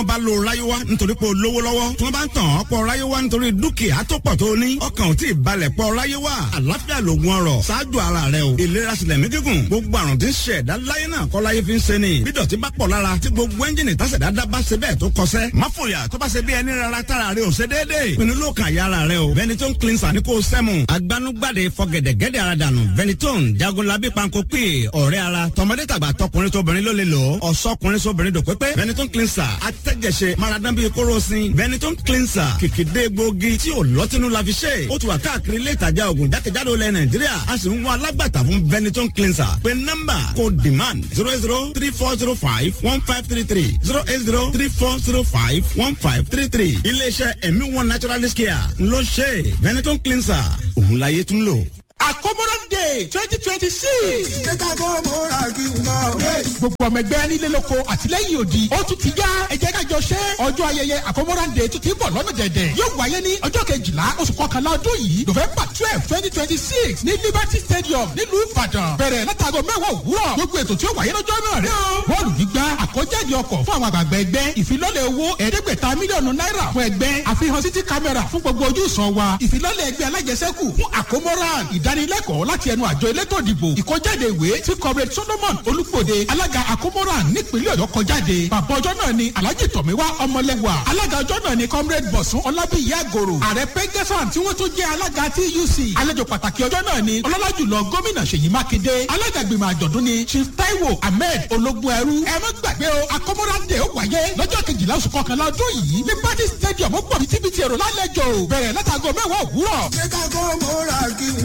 wọ́n bá lo ráyéwá nítorí pé o lówó lọ́wọ́ tí wọ́n bá ń tàn ọ́ pọ̀ ráyéwá nítorí dúkìá tó pọ̀ tó ní ọkàn ò tí ì balẹ̀ pọ̀ ráyéwá àlàáfíà lògùn ọrọ̀ ṣáájú ara rẹ o ìlera sílẹ̀ mí gígùn gbogbo àrùn tí ń ṣe ẹ̀dá láyé náà kọ́ láyé fi ń ṣe ni bí dọ̀tí bá pọ̀ lára tí gbogbo ẹ́ńjìnì tásẹ̀dá dá bá ṣe bẹ́ẹ̀ tó kọsẹ́ má fòyà tó bá ṣe bí ẹni rárá tára rẹ ò ṣe déédéé pinnu ló kàn yára rẹ o Ventolin cleanser ní kò sẹ́mu agbanugbade fọgẹ̀dẹ̀gẹ̀dẹ̀ ara dànù Ventolin jagunlabi panko pè ọ̀rẹ́ ara tọmọdé tàgbà tọkùnrin tóbìnrin ló lè lò ó ọ̀sọ́kùnrin sóbìnrin dò pépé Ventolin cleanser atẹ́jẹsẹ̀ maradan bíi kóròsìn Ventolin cleanser kìkìdé gbòógì tí ò lọ́tínú la fi ṣe ó ti wà káàkiri ilé ìtajà ògùn jákèjádò ilẹ̀ Nàìjíríà a sì ń wá alágbàtà fún Ventolin cleanser pé nọ́mbà kò demand zero eight zero three four zero five one five three three zero eight zero three four zero five one five three three iléeṣẹ́ ẹ̀mí one naturalist care ló ṣe Ventolin cleanser òun láyé tún lò. Accommodant Day twenty twenty six. Ṣé ká kó mo ra kí n lọ? Gbogbo ọmọ ẹgbẹ́ nílé lóko àtìlẹ́yìn òdì. Ó tún ti yá. Ẹ jẹ́ ká jọ ṣe. Ọjọ́ ayẹyẹ Accommodant Day tún ti bọ̀ lọ́nà dẹ̀dẹ̀. Yóò wáyé ní ọjọ́ kejìlá oṣù kọkànlá ọdún yìí. November twelve twenty twenty six ní Liberty Stadium nílùú Ìbàdàn. Bẹ̀rẹ̀ látago mẹ́wàá òwúrọ̀. Gbogbo ètò tí ó wáyé lọ́jọ́ náà rẹ̀ o. Bọ́ọ̀lù gbígbá àkọ́jáde ọkọ̀ fún àwọn àgbàgbà ẹgbẹ́. Ìfilọ́lẹ̀ owó ẹ̀ẹ́dẹ́gbẹ̀ta mílíọ̀nù náírà fún ẹgbẹ́. Àfihàn city camera fún gbogbo ojú ìsàn wa. Ìfilọ́lẹ̀ ẹgbẹ́ alájẹsẹ́kù fún Accommodant. Ìdánilẹ́kọ̀ọ́ láti ẹnu àjọ elétò ìdìbò ìkọjáde ìwé tí comrade solomon olúgbòde alága àkómọ́ra nípínlẹ̀ ọ̀yọ́ kọjáde bàbá ọjọ́ náà ni alhaji tọ̀míwá ọmọlẹ́wà alága ọjọ́ náà ni comrade bọ̀sùn ọlábíyí àgòrò ààrẹ pẹ́gẹ́sán tí wọ́n tún jẹ́ alága tuc àlejò pàtàkì ọjọ́ náà ni ọlọ́lá jùlọ gómìnà ṣèyí mákindé alága gbìmọ̀ àjọ̀dún ni chief taiwo ahmed ológun ẹrú ẹ má gbàgbé o àkómọ́ra dé ó wáyé lọ́jọ́ kejìlá oṣù kọkànlá ọdún yìí ní party stadium ó pọ̀ bítíbitì èrò lálejò bẹ̀rẹ̀ látago mẹ́wàá òwúrọ̀. Ṣé ká kó mo ra kí n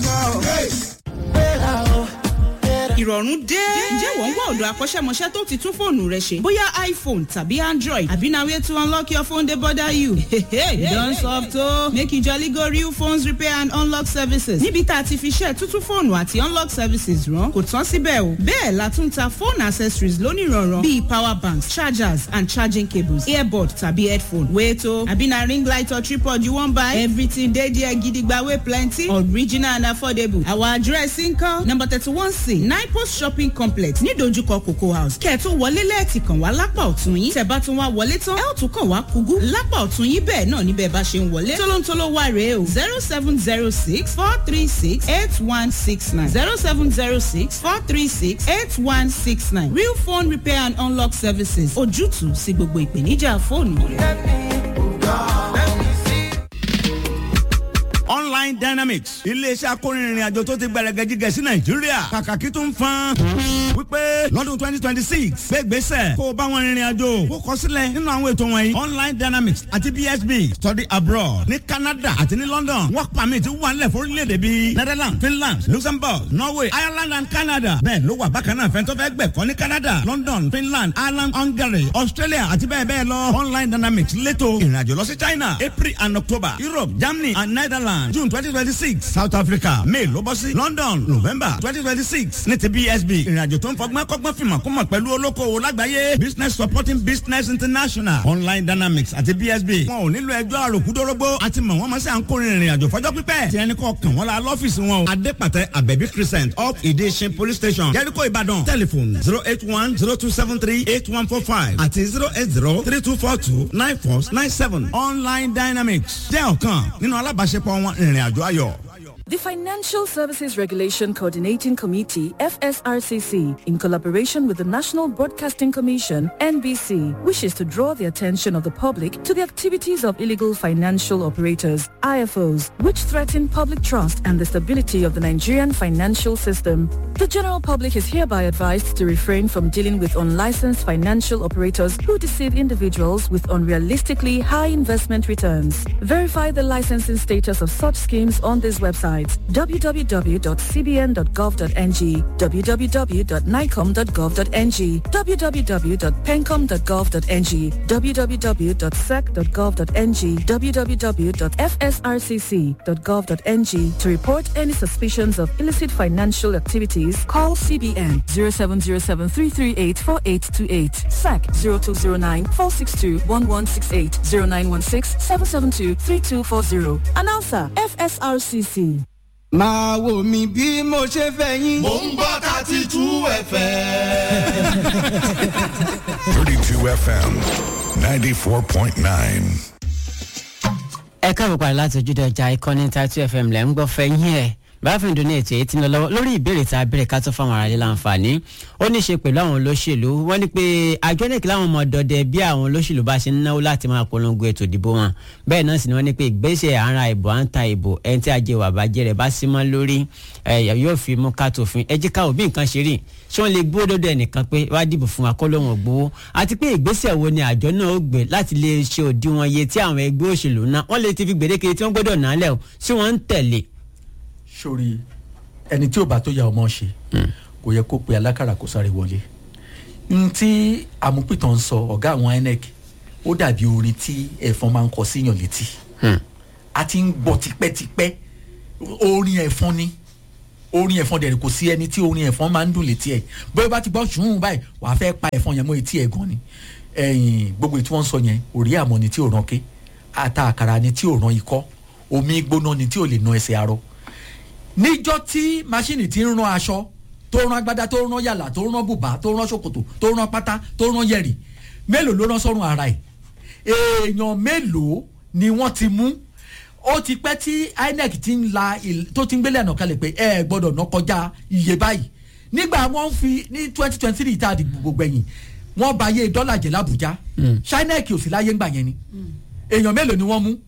lọ? ìrọ̀rùn dé. ǹjẹ́ wọ́n ń wá ọ̀dọ̀ akọ́ṣẹ́mọṣẹ́ tó ti tún fóònù rẹ ṣe? bóyá iphone tàbí android àbí na way to unlock your phone dey bother you. you don soft o. make you jolly go real phones repair and unlock services. níbi tá a ti fi ṣe tuntun fóònù àti unlock services rán kò tán síbẹ̀ o. bẹ́ẹ̀ la tún ta phone accessories lónìrànràn bíi power banks chargers and charging cables earbud tàbí headphone. wait o àbí na ring light or tripod you wan buy? everything dey there gidigba wey plenty original and affordable. our address nkan number thirty one c nine post shopping complex ní dojúkọ cocoa house kẹ́ẹ̀tún wọlé lẹ́ẹ̀tì kàn wá lápá ọ̀tún yín tẹ̀ bá tún wá wọlé tán ẹ ó tún kàn wá kúgú lápá ọ̀tún yín bẹ́ẹ̀ náà níbẹ̀ bá ṣe ń wọlé tólóńtóló wà rèé o zero seven zero six four three six eight one six nine zero seven zero six four three six eight one six nine real phone repair and unlock services ojútùú sí gbogbo ìpèníjà fóònù online dynamics iléeṣẹ́ akórinrin àjò tó ti gbẹrẹgẹ jíjẹ sí nàìjíríà kàkàkí tó ń fan wípé lọ́dún twenty twenty six gbégbèsè kó o bá wọn rìnrìn àjò kó kọ sílẹ̀ nínú àwọn ètò wọ̀nyí online dynamics àti bsb study abroad ní canada àti ní london work permit wà nílẹ̀ fún orílẹ̀-èdè bíi netherlands finland luxembourg norway ireland and canada bẹ́ẹ̀ ló wà bákan náà fẹ́ntọ́ fẹ́ gbẹ̀kọ́ ní canada london finland ireland hungary australia àti bẹ́ẹ̀ bẹ́ẹ̀ lọ online dynamics létò ìrìnàjò lọ sí china april and october europe germany and netherlands june twenty twenty six south africa may ló bọ́ sí london november twenty twenty six ní ti bsb ìrìnàjò tó ń fọgbọ́n kọ́gbọ́n fìmọ̀ kó mọ̀ pẹ̀lú olókoòwò lágbàáyé business supporting business international online dynamics àti bsb wọn ò nílò ẹjọ́ àròkúdórógbó àti mọ̀ wọ́n mọ̀ sí à ń kórè ìrìnàjò fọjọ́ pípẹ́ tí ẹni kọ́ kàn wọ́n la lọ́fíìsì wọn o adépàtẹ abẹ́bí crescent up ìdíṣin police station jẹ́ríkò ìbàdàn telephone zero eight one zero two seven three eight one four five àti zero eight zero three two four two nine four nine seven online dynamics jẹ́ ọ̀kan nínú alábàáṣepọ̀ wọn ìrìn àjò ayọ̀. The Financial Services Regulation Coordinating Committee, FSRCC, in collaboration with the National Broadcasting Commission, NBC, wishes to draw the attention of the public to the activities of illegal financial operators, IFOs, which threaten public trust and the stability of the Nigerian financial system. The general public is hereby advised to refrain from dealing with unlicensed financial operators who deceive individuals with unrealistically high investment returns. Verify the licensing status of such schemes on this website www.cbn.gov.ng, www.nicom.gov.ng, www.pencom.gov.ng, www.sec.gov.ng, www.fsrcc.gov.ng. To report any suspicions of illicit financial activities, call CBN 0707-338-4828, SAC 0209-462-1168, 0916-772-3240. Announcer, FSRCC. máa wò mí bí mo ṣe fẹ́ yín. mò ń gbọ́ thirty two fm. 32 FM 94.9. ẹ káàbọ̀ padà láti ojúde ọjà ìkànnì tatu fm lẹ́ ń gbọ́ fẹ́yìn ẹ̀ báfin dùn ní ètò èyí tí ń lọ lọ́wọ́ lórí ìbéèrè tá a béèrè ká tó fáwọn aráàlú láǹfààní ó ní í ṣe pẹ̀lú àwọn olóṣèlú wọ́n ní pé àjọ nìkí láwọn ọmọ dọdẹ bí àwọn olóṣèlú bá ṣe ń náwó láti máa polongo ètò ìdìbò wọn bẹ́ẹ̀ náà sì ni wọ́n ní pé ìgbésẹ̀ àǹra ìbò à ń ta ìbò ẹni tí ajé wà bàjẹ́ rẹ̀ bá sí mọ́ lórí yóò fi mú ká tòfin ẹ jẹ́ ká òbí nǹkan ṣe rí ṣé wọ́n lè gbó dọ́dọ̀ ẹnìkan pé wá dìbò fún wa kó lóun ò gbowó àti pé ìgbésẹ̀ wo ni àjọ náà ó gbé láti lè ṣe òdiwọ̀n iye tí àwọn ẹgbẹ́ òṣèlú náà wọ́n lè ti fi gbèdéke tí wọ́n gbọ́dọ̀ náà lẹ̀ o ṣé wọ́n ń tẹ̀lé sórí ẹni tí ò bá tó ya ọmọ ṣe kò yẹ kó pe alákàrà kó sáré wọlé n tí amúpìtàn ń sọ ọ̀gá àwọn inec ó dàbí orin tí ẹ̀fọn máa ń kọ síyàn létí a ti ń gbọ́ tipẹ́tipẹ́ orin ẹ̀fọn ni orin ẹ̀fọn dẹ̀rẹ̀ kò sí ẹni tí orin ẹ̀fọn máa ń dùn létí ẹ̀ bóyá bá ti gbọ́ ṣùgbọ́n báyìí wàá fẹ́ pa ẹ̀fọn yẹn mọ́ etí ẹ̀ gan ni ẹ̀yìn gbogbo tí wọ́n ń sọ yẹn òrí àmọ́ ni tí ò ràn ké ata àkàrà ni tí ò ràn ikọ́ omi gbóná ni tí ò lè na ẹsẹ̀ arọ níjọ́ tí máṣíìnì ti ń rán aṣọ tó rán agbádá tó rán yàlà tó rán bùbá tó rán ṣòkòtò tó rán pátá tó rán yẹ̀rì mélòó ló rán sọ́run ara ẹ̀ èèyàn mélòó ni wọ́n ti mú ó ti pẹ́ tí inec ti ń la tó ti ń gbélé ẹ̀nà kalẹ̀ pé ẹ gbọ́dọ̀ ná kọjá iye báyìí nígbà wọ́n fi ní twenty twenty three tá a di gbogbo ẹ̀yìn wọ́n ba iye dọ́là jẹ́ làbújá ṣáínẹ́ẹ̀kì ò sí láyé ńgbà yẹn ni èèyàn mélòó ni wọ́n mú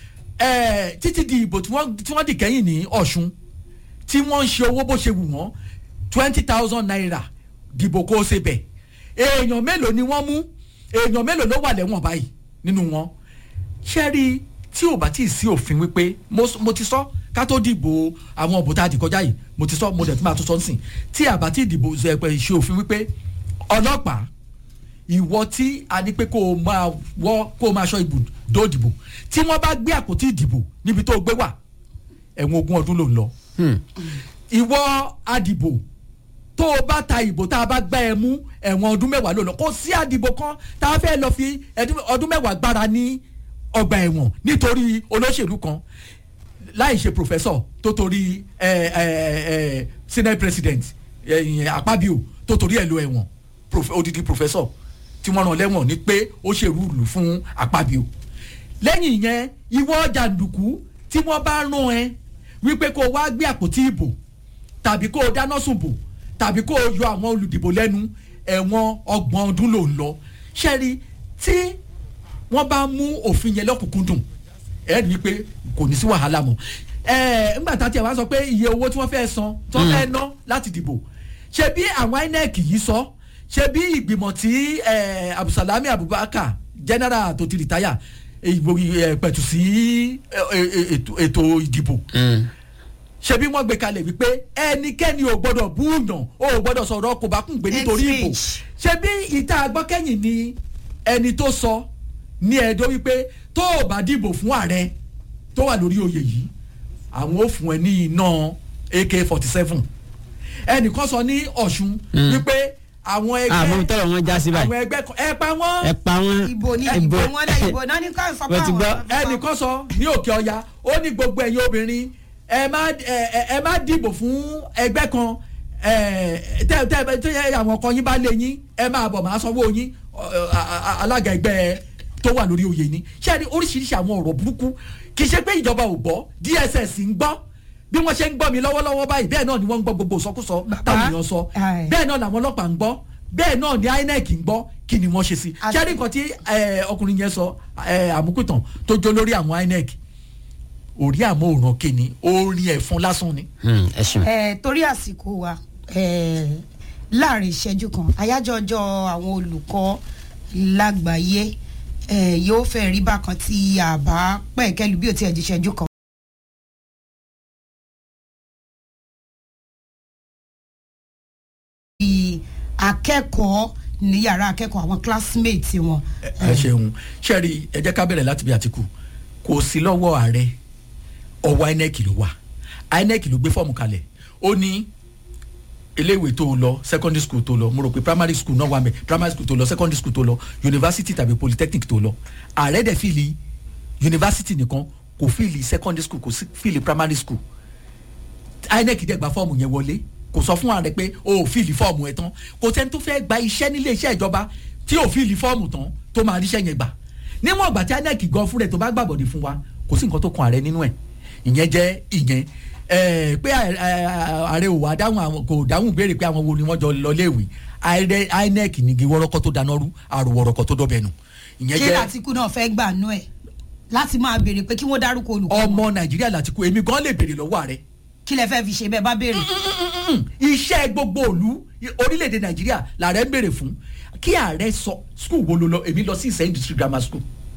títí di ìbò tí wọ́n dì kẹ́yìn ní ọ̀ṣun tí wọ́n ń ṣe owó bó ṣe wù wọ́n twenty thousand naira dìbò kó o ṣe bẹ̀ èèyàn mélòó ni wọ́n mú èèyàn mélòó ló wà lẹ́wọ̀n báyìí nínú wọn ṣẹ́rí tí ò bá tí ì sí òfin wípé mo ti sọ ká tó dìbò àwọn ọ̀bùn tá a dì kọjá yìí mo ti sọ mo dẹ̀ tún máa tún sọ nísìn tí àbá tí ìdìbò ṣe òfin wípé ọlọ́pàá ìwọ tí a ní pé kó o máa wọ́ kó o máa ṣọ́ ibùdó ìdìbò tí wọ́n bá gbé àpótí ìdìbò níbi tó o gbé wà ẹ̀wọ̀n ogún ọdún ló ń lọ ìwọ adìbò tó o bá ta ìbò tá a bá gbá ẹ mú ẹ̀wọ̀n ọdún mẹ́wàá ló lọ kó sí adìbò kan tá a fẹ́ lọ fi ọdún mẹ́wàá gbára ní ọgbà ẹ̀wọ̀n nítorí olóṣèlú kan láì ṣe professor tó torí senate president àpábíò tó torí ẹ̀ lọ ẹ̀wọ̀n odidi professor tí wọ́n rán lẹ́wọ̀n ní pé ó ṣèrú ìlú fún àpábíò lẹ́yìn yẹn ìwọ jàǹdùkú tí wọ́n bá rán ẹ wípé kó o wá gbé àpótí ìbò tàbí kó o dáná sùn bò tàbí kó o yọ àwọn olùdìbò lẹ́nu ẹ̀wọ̀n ọgbọ̀n ọdún ló ń lọ ṣẹ́rí tí wọ́n bá mú òfin yẹn lọ́kùnkúndùn ẹ̀ rí i pé kò ní sí wàhálà mọ́ ẹ̀ ńgbà tá a ti wá sọ pé iye owó tí wọ́n fẹ́ san tí wọ́n fẹ́ ná láti dìbò ṣe bí àwọn inec yìí sọ ṣe bí ìgbìmọ̀ tí abdulsalami abubakar general tó ti rìtáyà pẹ̀tù sí ètò ìdìbò ṣebí wọ́n gbé kalẹ̀ wípé ẹnikẹ́ni ò gbọ́dọ̀ búùyàn ó ò gbọ́dọ̀ sọ̀rọ̀ kò bá kún gbé nítorí ìbò ṣebí ìta agbọ́kẹ́yìn ni ẹni tó sọ ní ẹ̀dọ́ wípé tó o bá dìbò fún ààrẹ tó wà lórí oyè yìí àwọn ò fún ẹ ní iná ak forty seven ẹnìkan sọ ní ọ̀ṣun wípé àwọn ẹgbẹ́ àmọ́ tọrọ wọn já sí báyìí àwọn ẹgbẹ́ ẹ pa wọ́n. ẹ pa wọn ìbò ní ìbò wọn lẹ ìbò náà ní ká sọ pé Mo ti gbọ́. àwọn ẹnìkan sọ ní òkè ọya ó ní gbogbo ẹ̀yin obìnrin ẹ má ẹ ẹ má dìbò fún ẹgbẹ́ kan ẹ tẹ tẹ tẹ àwọn ọkọ yín bá lé yín ẹ máa bọ̀ máa sanwó yín ọ, a- a- alága ẹgbẹ́ tó wà lórí oyè ni ṣé ẹni oríṣiríṣi àwọn ọ̀rọ̀ burúkú kì í ṣe pé ìjọba ò gbọ́ dss ń gbọ́ bí wọ́n ṣe ń gbọ́ mi lọ́wọ́lọ́wọ́ báyìí bẹ́ẹ̀ náà ni wọ́n ń gbọ́ gbogbo ìsọkúsọ táwọn èèyàn sọ Aye. bẹ́ẹ̀ náà làwọn ọlọ́pàá ń gbọ́ bẹ́ẹ̀ náà ni inec ń gbọ́ kí ni wọ́n ṣe sí Àti- ṣé ẹni nǹkan tí eh, ọkùnrin yẹn sọ eh, àmúkùtàn tó jó lórí àwọn inec orí àmọ́ òràn kéni orin ẹ̀fọn lásán ni. Hmm, ẹ ṣeun. ẹ torí àsìkò wa ẹ láàrin ìṣẹ́jú kan àyájọ́ ọjọ́ àwọn olùkọ́ lágbàáyé ẹ yóò fẹ́ rí bákan tí àbá pẹ̀kẹ́lu bí ó ti ẹ̀ di ìṣẹ́jú kan. Bí akẹ́kọ̀ọ́ ní yàrá akẹ́kọ̀ọ́ àwọn classmates wọn. ẹ ṣeun ṣẹ́ẹ̀rì ẹ jẹ́ ká bẹ̀rẹ̀ láti bí àtìkù kò sí lọ́wọ́ ààrẹ ọwọ́ inec ló wà inec ló gbé fọ́ọ̀mù kalẹ̀ ó ní iléèwé tó lọ secondary school tó lọ mo rò pé primary school náà wà mẹ́ primary school tó lọ secondary school tó lọ university tàbí polytechnic tó lọ ààrẹ dẹ̀ fìlì university nìkan kò fìlì secondary school kò sí fìlì primary school inec dẹ̀ gba fọ́ọ̀mù yẹn wọlé kò sọ fún ààrẹ pé o ò fìlì fọ́ọ̀mù ẹ̀ tán kò sẹ́ni tó fẹ́ gba iṣẹ́ nílé iṣẹ́ ìjọba tí ò fìlì fọ́ọ̀mù tán tó máa ríṣẹ́ yẹn gbà níwọ̀n ìgbà tí inec gan fún rẹ̀ tó bá gbàbọ̀dé fún wa kò sí nǹkan tó kan ààrẹ nínú ẹ̀ ìyẹn jẹ́ ìyẹn ẹ pé ẹ, ẹ, ààrẹ ò wá dáhùn àwọn kò dáhùn béèrè pé àwọn wo ni wọ́n jọ lọ léèwé ààrẹ inec nìgi wọ́rọ́kọ́ tó dáná rú àrùwọ̀rọ̀kọ́ tó dọ́bẹ̀ nù ìyẹn kí jẹ́ làtìkù náà fẹ́ gbà nú ẹ̀ láti máa béèrè pé kí wọ́n dárúkọ olùkọ́ wọn. ọmọ nàìjíríà láti kú èmi gan lè béèrè lọ́wọ́ ààrẹ kí lẹ fẹ́ fi ṣe bẹ́ẹ̀ bá béèrè. iṣẹ́ gbogbo òlu orílẹ̀-èdè nàìjíríà làárẹ̀ ń béèrè fún kí ààrẹ sọ skul wo ló lọ èmi lọ sí ìsẹ́yìn district grammar school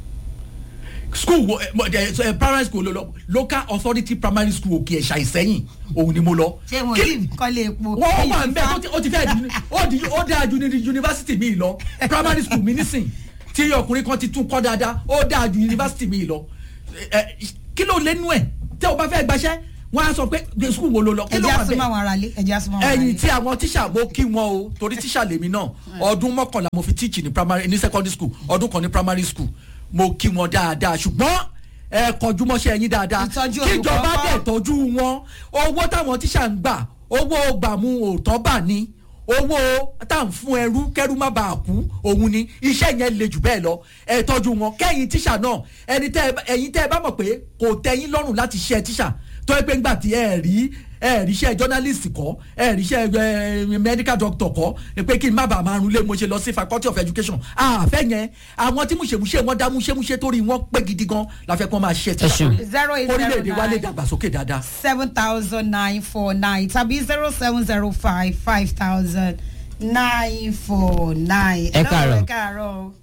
school wo ẹ, mo- ẹ, ẹ, primary school ló lọ local authority primary school òkè ẹ̀ṣà ìsẹ́yìn òun ni mo lọ. ṣé wọn Kí- yìí kọ́lé epo. wọ́n wà ń bẹ́ ó ti- ó ti fẹ́ di ó di ó dáa ju ní yunifásitì mi lọ primary school mi nísìn tí ọkùnrin kan ti tún kọ́ dáadáa ó dáa ju yunifásitì mi lọ Ẹ, kí ló lẹ́nu ẹ̀ tẹ́ o bá fẹ́ gbaṣẹ́ wọ́n á sọ pé school wo ló lọ kí ló ẹjẹ́ wà àsomọ́ bẹ́ẹ̀ àwọn aráalé ẹjẹ́ àsomọ́ àwọn aráalé. ẹyin tí àwọn tíṣà mo kí wọn o torí tíṣà lèmi náà ọdún mọ́kànlá mo fi tíìchì ní primary ní secondary school ọdún kan ní primary school mo kí wọn dáadáa ṣùgbọ́n ẹ kọjú mọ́ṣẹ́ yín dáadáa Ìtọ́jú olùkọ́ kíjọba kọ́. dẹ̀ tọ́jú wọn owó táwọn tíṣà ń gbà owó gbàmú òótọ́ bà ní owó tá à ń fún ẹrú kẹrú má bàa kú òun ni iṣẹ́ yẹn le jù bẹ́ẹ̀ lọ ẹ tọ́jú wọn kẹ́yìn tíṣà náà ẹni tẹ́ ẹ bá- ẹ̀yin tẹ́ ẹ bá mọ̀ pé kò tẹ́yìn lọ́rùn láti ṣe tíṣà tó ẹ pé ńgbà tí ẹ rí ẹ ríṣẹ́ journalist kọ́ ẹ ríṣẹ́ ẹ medical doctor kọ́ ẹ pé kí n má bàa máa rún lé mo ṣe lọ sí faculty of education àfẹ́ yẹn àwọn tí múṣemúṣe wọn dá múṣemúṣe torí wọn pé gidi gan la fẹ́ kọ́ máa ṣe tíṣà ṣeun. zero eight zero orílẹ̀-èdè wa lè nine dàgbàsókè dáadáa. seven thousand nine four nine tàbí zero seven zero five five thousand nine four nine. Ẹ káàárọ̀. ẹ káàárọ̀ o.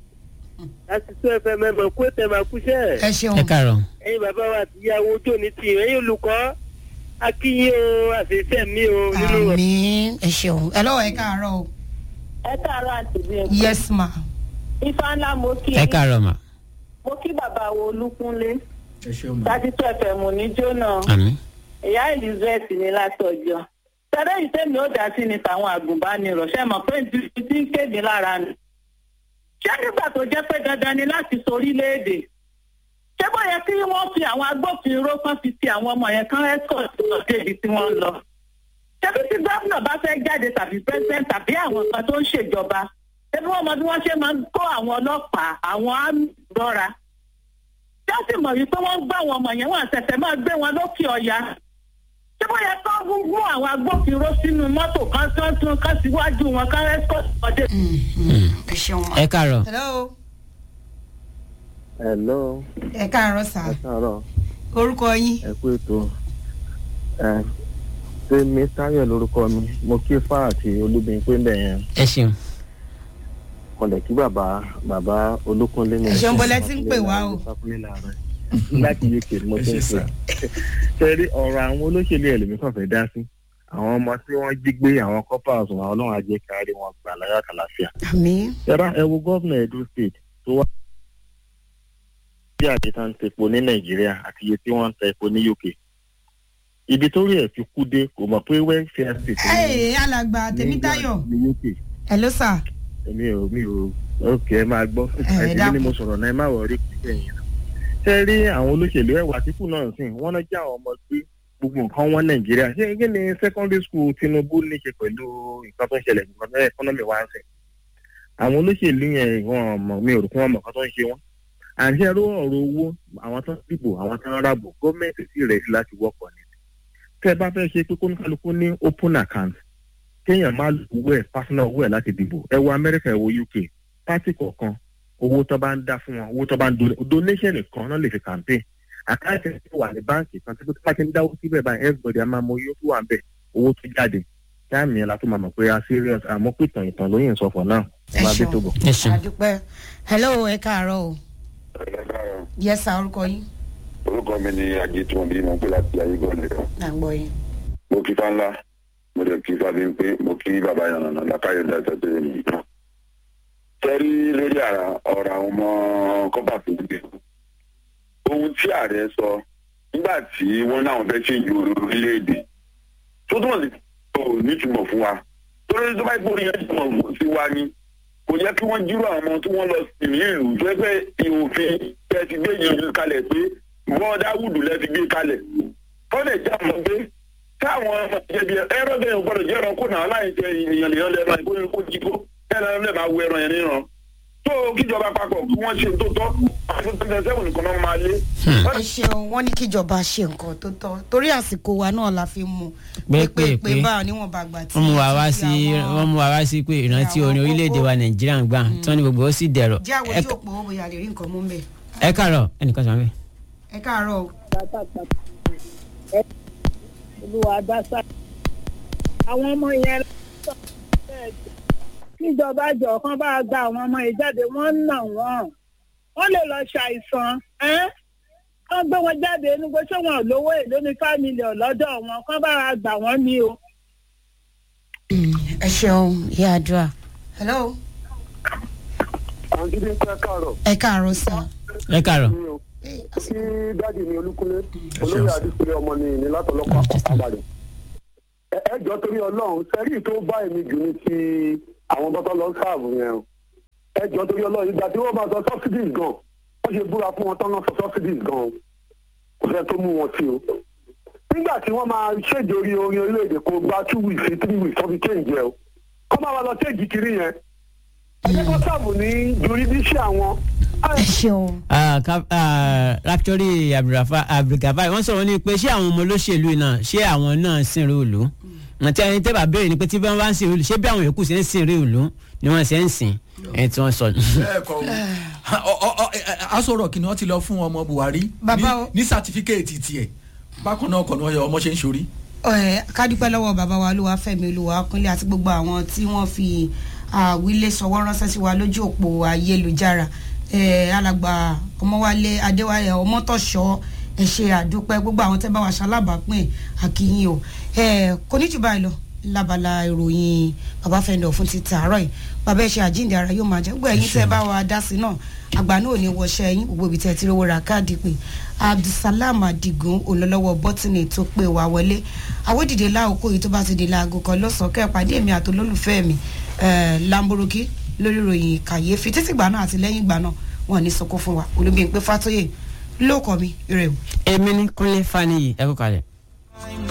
láti tún ẹfẹ mẹmọ kó tẹ máa kúṣẹ ẹ ṣeun. ẹ káàárọ̀ ẹyin bàbá wa àti ìyàwó ojú òní tì ẹyin olùkọ́ akínyìn o àṣeyṣẹ mi o nínú rẹ. àmì ẹ ṣeun. ẹ lọ́wọ́ ẹ káàárọ̀ o. ẹ káàárọ̀ àti bí ẹ. yes ma. ifá ńlá mo kí ẹ káàárọ̀ mà mo kí bàbá wo olúkúnlé ẹ ṣeun ma. thirty two fm ní jóná àmì ìyá elizabeth ní látọjọ tẹ́lẹ̀ yìí tẹ́mi ó dá sí ni tàwọn àgùnbánirọ̀ ṣe mọ̀ pé ti ti ń kéde lára nù. ṣé nígbà tó jẹ́ pé dandan ni láti sorílẹ̀-èdè ṣé bó yẹ kí wọ́n fi àwọn agbófinró kan fi ti àwọn ọmọ yẹn kán escort lọ débi tí wọ́n ń lọ. ṣé bí tí gómìnà bá fẹ́ jáde tàbí president tàbí àwọn kan tó ń ṣèjọba ṣé bí wọ́n mọ bí wọ́n ṣe máa ń kó àwọn ọlọ́pàá àwọn àmì lọ́ra. ṣé ó sì mọ̀ wípé wọ́n ń gbá àwọn ọmọ yẹn wọ́n àṣẹ̀ṣẹ̀ máa gbé wọn lókè ọ̀yà ṣé bó yẹ kán mú àwọn agbófinró sínú mọ́tò kan tán tún kán síwájú wọn kán escort wọn dé. ẹ ṣeun ma. ẹ káàárọ̀ hello. hello ẹ káàárọ̀ sà. ẹ káàárọ̀ orúkọ yín. ẹ kú ètò ẹ ṣé mi táyọ̀ lórúkọ mi mo kí fáà àti olúbin pé ń bẹ̀ yẹn ẹ ṣeun mo lè kí bàbá bàbá olúkúnlé ní Ẹ ṣeun, bọ́lá tí ń pè wá o. Sákúnlé láàárọ̀. láti uk ni mo ti ń pè ṣe rí ọ̀rọ̀ àwọn olóṣèlú ẹlòmí kan fẹ́ dá sí àwọn ọmọ tí wọ́n jí gbé àwọn coppers àwọn ọlọ́run ajé kárí wọn gbà láyà kàlàfíà. àmì. yàrá ẹ wo gómìnà edo state tó wá bí àti tá ń tepo ní nàìjíríà àti iye tí wọ́n ń ta epo ní uk ibi tó rí ẹ̀ fi kú dé kò mọ̀ pé welfare state ẹ alàgbà tèmítayọ̀. ní uk hello sà. èmi ò mi ò òkè ẹ máa gbọ́ Ẹ, ẹ ẹ̀sìn dákun. ni mo sọ̀rọ̀ náà ẹ má wọrí pípẹ́ yẹn ṣe rí àwọn olóṣèlú ẹ̀wà àtìkù náà sìn wọ́n náà jẹ́ àwọn ọmọ gbé gbogbo nǹkan wọn nàìjíríà ṣé kí ni secondary school tinubu ní ṣe pẹ̀lú nǹkan tó ń ṣẹlẹ̀ nǹkan tó economy wa ń sìn àwọn olóṣèlú yẹn wọn mọ̀ mi ò rò pé wọ́n mọ̀ nǹkan tó ń ṣe wọ́n àǹṣe ẹrú ọ̀rọ̀ owó àwọn tó ń dìbò àwọn tó ń rábò gọ́ọ̀mẹ̀ntì sì rẹ̀ sí láti wọ́pọ̀ ni tẹ́ ẹ bá fẹ́ ṣe pé kóníkálukú ní open account kéèyàn má lu owó ẹ̀ personal owó ẹ̀ láti dìbò ẹ wo amẹ́ríkà ẹ wo uk pátì kọ̀ọ̀kan owó tó bá ń dá fún wọn owó tó bá ń do donation nìkan náà lè fi campaign àkáǹtì ẹ̀ tó wà ní báǹkì kan tó bá ti ń dáwó síbẹ̀ báyìí everybody a máa mọ owó tó wà ń bẹ̀ owó tó jáde táàmì yẹn la tó máa mọ̀ pé a serious àmọ́ pé ìtàn ìtàn ló yìn sọ for now ẹ máa bí tó bọ̀. ẹ ṣeun àdúpẹ́. hello ẹ káàárọ̀ o. yes sà orúkọ yín. orúkọ mi ni àjẹtùmọ̀ bí mo pè láti ayégbọ́n nìkan à ń gbọ́ yín. mo kí fáńlá mo lè kí fábí pé mo kí bàbá yànnà lákàyè dájọ́ tó yẹ nìyí. sẹ́rí lórí àrà ọ̀rọ̀ àwọn ọmọ kọ́bà tó gbé ohun tí ààrẹ sọ nígbà tí wọ́n náà fẹ́ ṣe ìjọ orílẹ̀-èdè tó túmọ̀ sí kò nítumọ̀ fún wa torí tó bá gbórí yẹn túmọ̀ sí wa ni kò yẹ kí wọ́n jírò àwọn ọmọ tí wọ́n lọ sí ní ìlú tó ẹgbẹ́ ìhòfin tẹ́ ti gbé yẹn kalẹ̀ pé wọ́n dáwùdù lẹ́ ti gbé kalẹ̀ kọ́lẹ̀ já mọ́ pé táwọn ẹbí ẹran bẹ́ẹ̀ gbọ́dọ̀ jẹ́ ẹran kó náà láì jẹ èèyàn lèèyàn lẹ́ran ìkó kó jí kó ẹran lẹ́ẹ̀ máa wo ẹran yẹn níran tó kíjọba papọ̀ kí wọ́n ṣe tó tọ́ àti twenty seven nìkan náà máa lé. ẹ ṣeun wọn ní kíjọba ṣe nǹkan tó tọ́ torí àsìkò wa náà la fi mú pé pé pé pé báà níwọ̀n bá gbà tí wọ́n mú wa wá tí sí àwọn- wọ́n mú wa wá sí pé ìrántí orin orílẹ̀-èdè wa nàìjíríà ń gbà tí wọ́n ní gbogbo ó sì dẹ̀rọ̀ jẹ́ àwọn Ẹ ojú ká- òpó bóyá lè rí nǹkan mú bẹ́ẹ̀. ẹ káàárọ̀ ẹnìkan sọ wọ́n bẹ́ẹ̀. ẹ káàárọ̀ o. olúwa dásà àwọn ọmọ yẹn lọ́sọ̀ kíjọba jọ kán bá gba àwọn ọmọ yẹn jáde wọ́n ń nà wọ́n wọ́n lè lọ ṣàìsàn ẹ́n kán gbé wọn jáde nígbà tí wọn ò lówó èlé ní five million lọ́dọ̀ wọn kán bá wa gbà wọ́n ní o. ẹ ṣeun ìyá àdúrà. hello. àǹtí bí pẹ́ káàárọ̀ ẹ káàárọ̀ sá. ẹ káàárọ̀. kí dáàdì mi olúkúlé olóyè àdìsílẹ ọmọ ni ìní látọlọpàá àpapàdé ẹ jọ torí ọlọrun sẹrí tó bá èmi jù ní ti àwọn bọ́tọ́ lọ sáàbù yẹn o ẹ jọ torí ọlọrun ìgbà tí wọ́n bá sọ subsidies gan wọ́n ṣe búra fún wọn tán náà sọ subsidies gan o kò fẹ́ tó mú wọn sí o nígbà tí wọ́n máa ṣèjì orí orin orílẹ̀-èdè kó gba two weeks sí three weeks tó fi change ẹ o kọ́ máa wá lọ ṣèjì kiri yẹn ẹ jẹ́ kó sáàbù ní jurisdiction àwọn ẹ ṣeun. Ah, Ka- ah, raptori Abdulrafa- abdulgafar wọ́n sọ̀rọ̀ ní pé ṣé àwọn ọmọ olóṣèlú náà ṣé àwọn náà sìnrìn ìlú àti ẹni tẹ́ bá béèrè ni pé tí wọ́n bá ń sìnrìn ìlú ṣé bí àwọn yòókù ṣe ń sìnrìn ìlú ni wọ́n ṣe ń sìn ẹni tí wọ́n sọ. bẹ́ẹ̀ kọ́ o asọ̀rọ̀ kìnìún wọn ti lọ fún ọmọ buhari Bàbá ní- o. ní sátífíkẹ́ẹ̀tì tiẹ̀ bákan náà kọ́ ni wọ́n yọ ọmọ ṣe ń ṣorí. ẹ kádúpẹ́ lọ́wọ́ bàbá wa olúwafẹ́mi olúwakúnlé àti gbogbo àwọn tí wọ́n fi àwílé sọwọ́ ránṣẹ́ sí wa lójú òpó ayélujára ẹ, alàgbà ọmọwálé adéwálé ọmọtọ̀ṣọ́ ẹ ṣe àdúpẹ́ gbogbo àwọn tẹ́ bá wa ṣalábàápín àkìyìn o ẹ, kò ní jù báyìí lọ lábala ìròyìn bàbá fẹ́ndọ̀ fún ti tààrọ̀ yìí bàbá ẹ ṣe àjíǹde ara yóò máa jẹ́ gbogbo ẹ̀yin tẹ́ bá wa dá sí náà àgbà náà ò ní wọṣẹ́ yín gbogbo ibi tẹ́ ti rówó ra káàdì pé abdulsalam adigun olólọ́wọ́ bọ́tìnì tó pé wá wọlé àwòdìdè láòkó yìí tó bá ti di láago kan lọ́sàn-án kẹ́ ẹ̀ pàdé mi àti olólùfẹ́ mi eh, lamborghini lórí ìròyìn kàyéfì títí gbà náà àti lẹ́yìn gbà náà wọn ò ní sọkó fún wa olùbíyìn pé fàtóyè lóòkọ mi rè o. èmi ní kúnlé faniyi ẹ kó kalẹ̀.